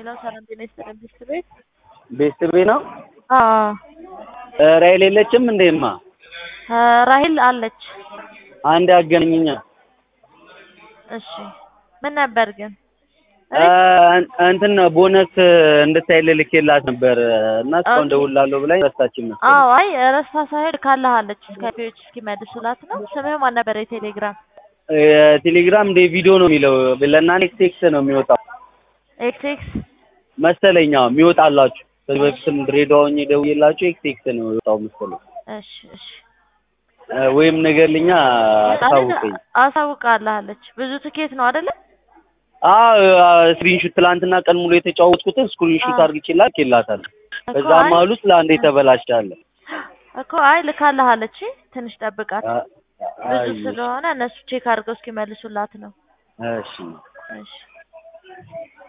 ሌላው ሰላም ጤና ይስጥልን ቤስት ቤት ቤስት ቤት ነው። አዎ ራይል የለችም እንዴማ? ራሂል አለች። አንድ አገናኝኛ። እሺ ምን ነበር ግን? እንትን ነው ቦነስ እንድታይልህ ልኬላት ነበር እና እስካሁን ደውላለሁ ብላኝ ረሳችኝ መሰለኝ። አዎ አይ ረስታ ሳይሆን ካለሃለች ስካይፒዎች እስኪመልሱላት ነው። ስምህ ማን ነበር? የቴሌግራም ቴሌግራም እንደ ቪዲዮ ነው የሚለው ለእናንተ ኤክስ ኤክስ ነው የሚወጣው ኤክስ ኤክስ መሰለኝ። አዎ የሚወጣላችሁ ከዚህ በፊትም ድሬዳዋ ሆኜ ደውዬላችሁ ኤክስ ኤክስ ነው የወጣው መሰለኝ። እሺ እሺ ወይም ነገርልኛ አሳውቀኝ። አሳውቃለች። ብዙ ትኬት ነው አይደለ? አዎ ስክሪንሹት ትላንትና ቀን ሙሉ የተጫወትኩትን ስክሪንሹት አድርግቼላት ልኬላታለሁ። በዛ መሀል ውስጥ ለአንዴ ተበላሽታለ እኮ አይ ልካለሃለች። ትንሽ ጠብቃት። ብዙ ስለሆነ እነሱ ቼክ አድርገው እስኪመልሱላት ነው። እሺ እሺ